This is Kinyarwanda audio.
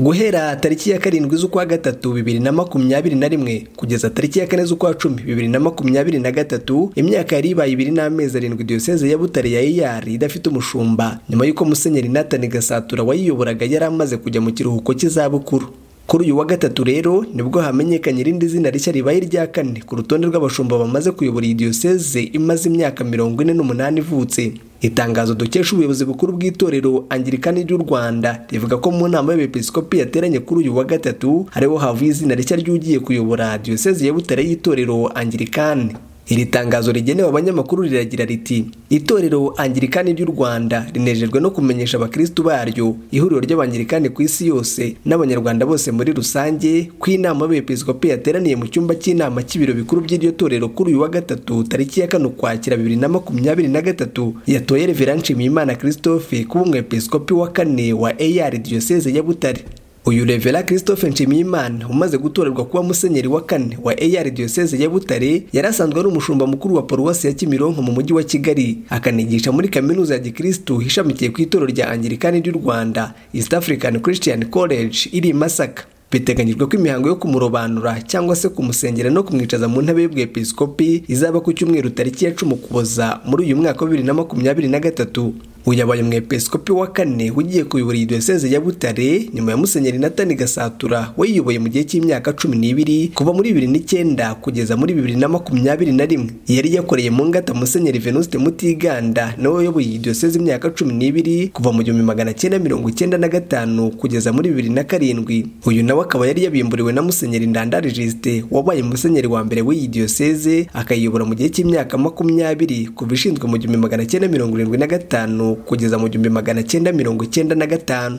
guhera tariki ya karindwi z'ukwa gatatu bibiri na makumyabiri na rimwe kugeza tariki ya kane z'ukwa cumi bibiri na makumyabiri na gatatu imyaka yari ibaye ibiri n'amezi arindwi diyoseze ya butare ya eyari idafite umushumba nyuma y'uko musenyeri natani gasatura wayiyoboraga yari amaze kujya mu kiruhuko cy'izabukuru kuri uyu wa gatatu rero nibwo hamenyekanye irindi zina rishya ribaye irya kane ku rutonde rw'abashumba bamaze kuyobora iyi diyoseze imaze imyaka mirongo ine n'umunani ivutse itangazo dukesha ubuyobozi bukuru bw'itorero angirikani ry'u rwanda rivuga ko mu nama y'abepiskopi yateranye kuri uyu wa gatatu ariho havuye izina rishya ry'ugiye kuyobora diyoseze ya butare y'itorero angirikani iri tangazo rigenewe abanyamakuru riragira riti itorero angirikani ry'u rwanda rinejejwe no kumenyesha abakirisitu baryo ihuriro ry'abangirikani ku isi yose n'abanyarwanda bose muri rusange ko inama y'abepiskopi yateraniye mu cyumba cy'inama cy'ibiro bikuru by'iryo torero kuri uyu wa gatatu tariki ya kane ukwakira bibiri na makumyabiri na gatatu yatoye revera nshimiyimana christophe kuba umwepiskopi wa kane wa eyari diyoseze ya butare uyu revera christophe nshimiyimana umaze gutorerwa kuba musenyeri wa kane wa eyari diyoseze ya butare yari asanzwe ari umushumba mukuru wa paruwasi ya kimironko mu mujyi wa kigali akanigisha muri kaminuza ya gikirisitu ishamikiye ku itorero rya angirikani ry'u rwanda east african christian college iri i masaka biteganyijwe ko imihango yo kumurobanura cyangwa se kumusengera no kumwicaza mu ntebe y'ubwepiskopi izaba ku cyumweru tariki ya cumi ukuboza muri uyu mwaka wa bibiri na makumyabiri na gatatu uyu yabaye umwepiskopi wa kane ugiye kuyobora iyi diyoseze ya butare nyuma ya musenyeri natani gasatura wayiyoboye mu gihe cy'imyaka cumi n'ibiri kuva muri bibiri n'icyenda kugeza muri bibiri na makumyabiri na rimwe yari yakoreye mu ngata musenyeri venuste mutiganda nawe wayoboye iyi diyoseze imyaka cumi n'ibiri kuva mu gihumbi magana cyenda mirongo icyenda na gatanu kugeza muri bibiri na karindwi uyu nawe akaba yari yabimburiwe na musenyeri ndandari jisite wabaye musenyeri wa mbere w'iyi diyoseze akayiyobora mu gihe cy'imyaka makumyabiri kuva ishinzwe mu gihumbi magana cyenda mirongo irindwi na gatanu kugeza mu gihumbi magana cyenda mirongo icyenda na gatanu